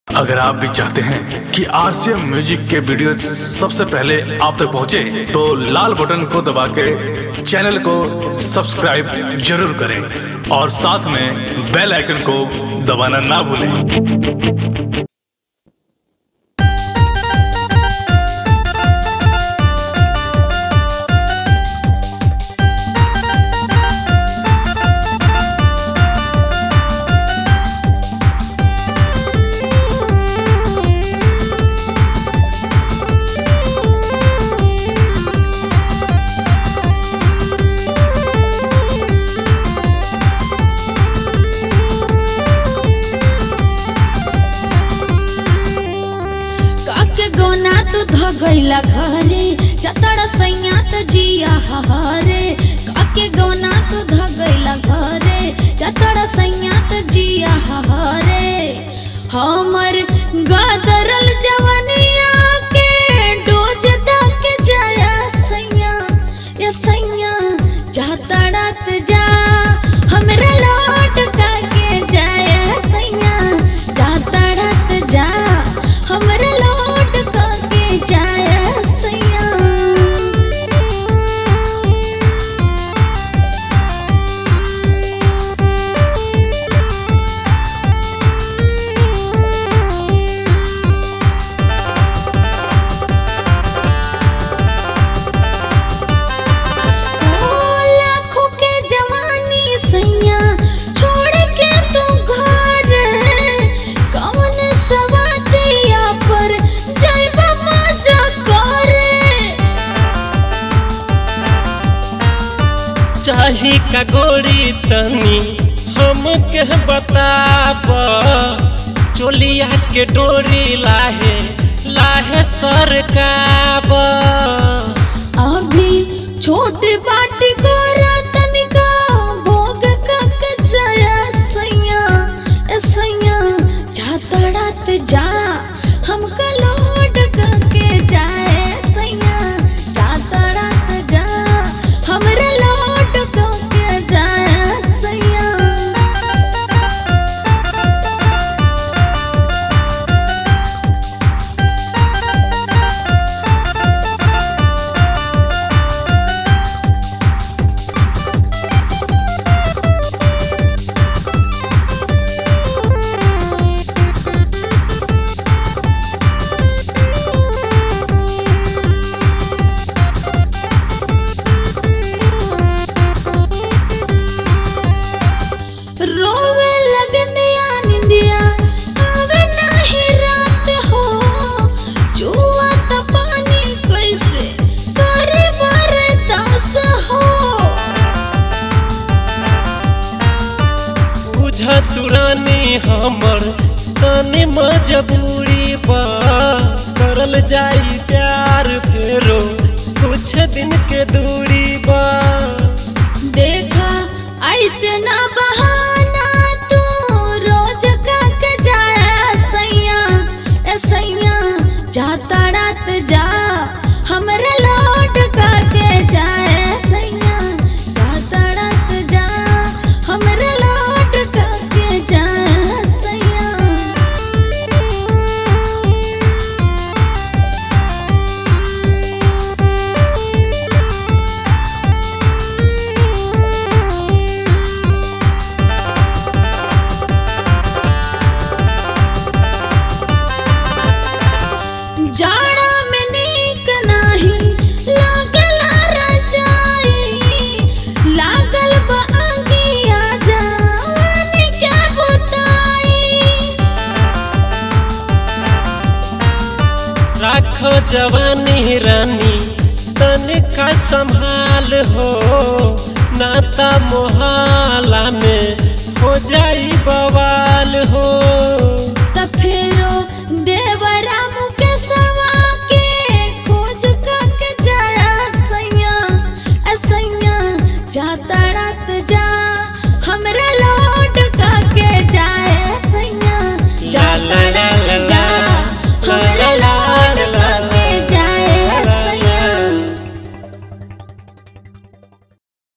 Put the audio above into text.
अगर आप भी चाहते हैं कि आरसीएम म्यूजिक के वीडियो सबसे पहले आप तक पहुंचे, तो लाल बटन को दबा के चैनल को सब्सक्राइब जरूर करें और साथ में बेल आइकन को दबाना ना भूलें काके गोना तू धगैला घरे चतड़ सैया त जिया हरे काके गोना तू धगैला घरे चतड़ सैया त जिया हरे हमर गदरल जवनिया के डोज तक जाया सैया या सैया जा तड़त जा हमरा लौट के जाया सैया जा तड़त जा हमरा लौट के जाया सैया ओ लाखों के जवानी सैया छोड़ के तू घर कौन सवातिया पर जाइब मजा करे चाही का गोरी तनी हमके बताब चोलिया के डोरी लाहे लाहे सरकाब अभी छोट बाट गोरा तनिका भोग कक जया सैया ए सैया जा तड़त जा हमका लोड के जाए सैया जा तड़त जा हमरा लोड के जाए सैया रोवे लबिंदिया निंदिया आवे नाही रात हो जुआ त पानी कैसे करे बरदास हो बुझ तुरानी हमर तनी मजबूरी बा करल जाई प्यार फेरो कुछ दिन के दूरी बा देखा ऐसे ना बहाना तू रोज का के जाया सैया ए सैया जा तड़त जा हमरा लौट का के जाए सैया जा तड़त जा हमरा लौट का के जाए सैया जाड़ा में नीक नाही लागला रजाई लागल बा अंगिया जाने क्या बताई राख जवानी रानी तनिका संभाल हो नाता मोहल्ला में